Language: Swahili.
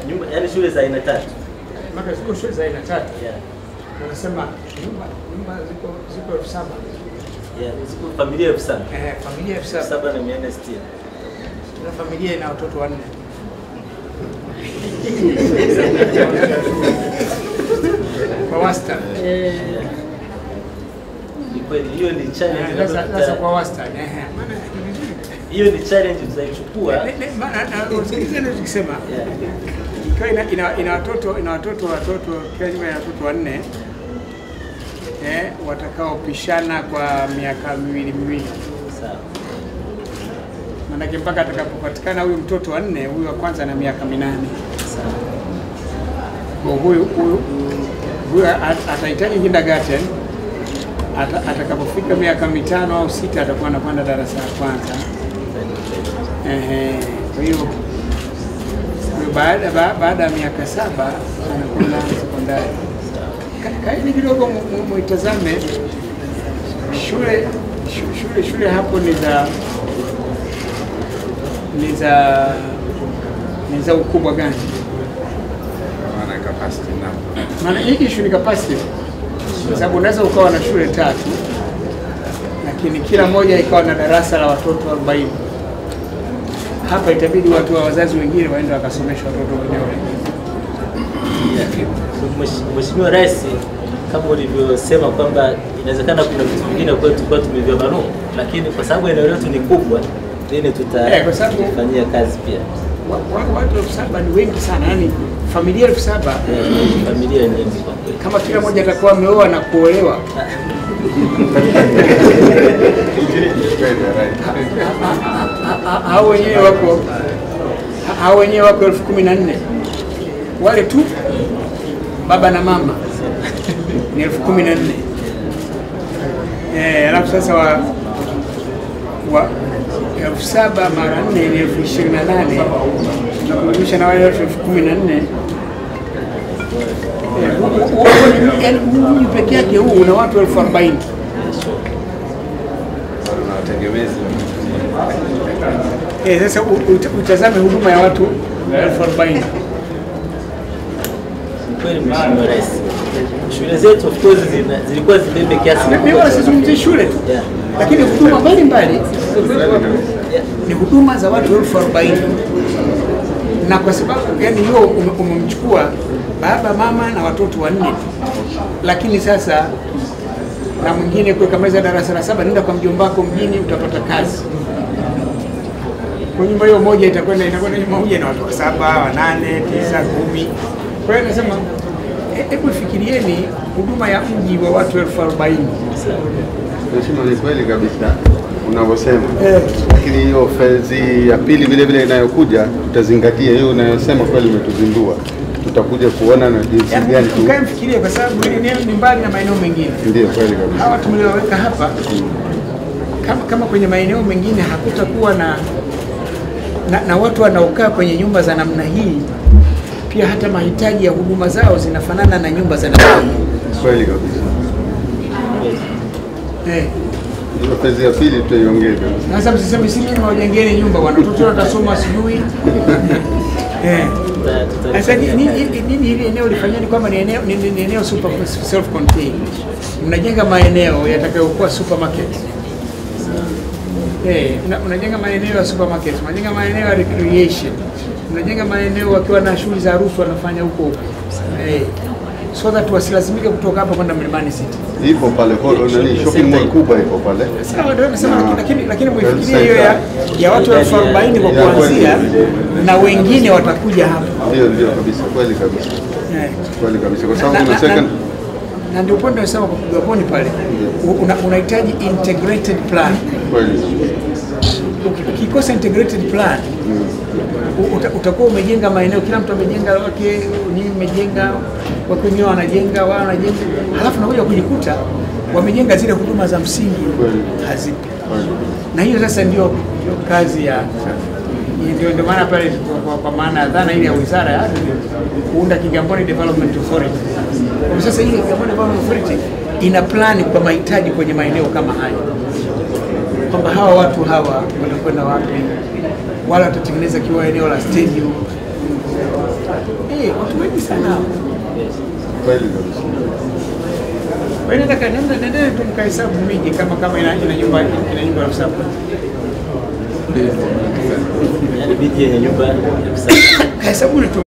nyumba, yani shule za aina tatu. Maka ziko shule za aina tatu. Yeah. Wanasema nyumba nyumba ziko ziko elfu saba. Yeah, ziko familia elfu saba. Eh, familia elfu Elfu saba. saba na mia nne sitini. Kila familia ina watoto wanne. Kwa wastani. Ni kweli hiyo ni challenge Eh, ambayo Sasa tuta- sasa kwa wastani. Eh, maana ni vizuri. hiyo ni challenge tutaichukua. Ne- ne- maana na- usikilize ninachokisema. Yeah. Ikiwa ina, ina, ina watoto ina watoto watoto kila nyumba ina watoto wanne eh, watakaopishana kwa miaka miwili miwili, Sawa. maanake mpaka atakapopatikana huyu mtoto wa nne, huyu wa kwanza na miaka minane. Sawa. Kwa huyu huyu huyu at- atahitaji kindergarten ata, atakapofika miaka mitano au sita atakuwa anapanda darasa la kwanza. Ehe, kwa hiyo kwa hiyo baada ba, baada ya miaka saba anakwenda sekondari. Ka- Kaeni kidogo mu- mu- muitazame shule shu- shule shule hapo ni za ni za ni za ukubwa gani? Maana capacity na Maana hii issue ni capacity, kwa sababu unaweza ukawa na shule tatu, lakini kila moja ikawa na darasa la watoto 40. Hapa itabidi watu wa wazazi wengine waende wakasomesha watoto wenyewe. Mwesh- Mheshimiwa Rais, kama ulivyosema kwamba inawezekana kuna vitu vingine kwetu tulikuwa tumevifahamu, lakini kwa sababu eneo letu ni kubwa, then Eh, kwa sababu- tutafanyia kazi pia. Wa- wa- Watu elfu saba ni wengi sana, yani familia elfu saba Eh, Familia nyingi kwa kweli. kama kila mmoja atakuwa ameoa na kuolewa ha- ha- hao wenyewe wako ha- hao wenyewe wako elfu kumi na nne wale tu baba na mama ni elfu kumi na nne Eh, alafu sasa wa, wa elfu saba mara nne ni elfu ishirini na nane nakurudisha na wale elfu elfu kumi na nne Eh, hu- hu- hu- yaani huu mji peke yake huu una watu elfu arobaini na wategemezi Eh, sasa u- ut- utazame huduma ya watu elfu arobaini Ni kweli Mheshimiwa Rais, shule zetu of course zina, zilikuwa zibebe kiasi Mimi kikubwa wala sana. sizungumzii shule tu, Yeah. lakini huduma mbalimbali Yeah. ni huduma za watu elfu arobaini na kwa sababu yani hiyo ume- umemchukua baba mama na watoto wanne tu, lakini sasa na mwingine kukamaliza darasa la saba, nenda kwa mjomba wako mjini, utapata kazi. Kwa nyumba hiyo moja itakwenda itakwenda nyumba moja na watu wa saba, wa nane, tisa, kumi. Kwa hiyo nasema he- hebu fikirieni huduma ya mji wa watu elfu arobaini. Mheshimiwa, ni kweli kabisa unavyosema, lakini hiyo fezi ya pili vile vile inayokuja tutazingatia hiyo unayosema, kweli umetuzindua. Tutakuja kuona na jinsi Yaani, gani tu. Mkae mfikirie kwa sababu hili eneo ni mbali na maeneo mengine. Ndio kweli kabisa. Hawa tulioweka hapa kama, kama kwenye maeneo mengine hakutakuwa na, na, na watu wanaokaa kwenye nyumba za namna hii, pia hata mahitaji ya huduma zao zinafanana na nyumba za namna hii. Kweli kabisa. Eh, Hiyo fezi ya pili tutaiongeza. Sasa msiseme si mimi wajengeni nyumba bwana, watoto watasoma sijui. Eh. Tuta- tuta- Sasa ni- ni- ni- nini hili eneo lifanyeni kwamba ni eneo ni, ni, ni eneo super self contained. Mnajenga maeneo yatakayokuwa supermarket. Eh, una- unajenga maeneo ya supermarket, unajenga maeneo ya recreation. Unajenga maeneo wakiwa na shughuli za harusi wanafanya huko huko. Eh. So that wasilazimike kutoka hapa kwenda Mlimani City. Ipo pale kwa nani, shopping mall kubwa ipo pale. Sawa, ndio nasema, Na- lakini- lakini lakini Health mwifikirie hiyo ya, center. ya watu elfu arobaini kwa Ya kuanzia na wengine watakuja hapa. Ndio, ndio kabisa, kweli kabisa, Eh. kweli kabisa, kwa Na- sababu na- kuna second na ndio point nasema kwa kupiga poni pale u- una- unahitaji integrated plan. kweli Uki- Ukikosa integrated plan u- uta- utakuwa umejenga maeneo, kila mtu amejenga wake, nyinyi mmejenga, wake wenyewe wanajenga, wao wanajenga, halafu nakuja kujikuta wamejenga zile huduma za msingi Kweli. hazipo, kweli. na hiyo sasa ndio ndio kazi ya ndio ndio maana pale kwa, kwa, kwa maana ya dhana ile ya wizara ya ardhi kuunda Kigamboni Development Authority. Kwa sasa hii Kigamboni Development Authority ina plani kwa mahitaji kwenye maeneo kama haya, kwamba hawa watu hawa watakwenda wapi, wala watatengeneza kiwa eneo la stadium, Eh, watu wengi sana hao. Yes. Kweli kabisa. Kwa hiyo nataka nenda nendeni tu mkahesabu miji kama kama ina ina nyumba ina nyumba elfu saba. Yaani miji yenye nyumba elfu saba. Kahesabuni tu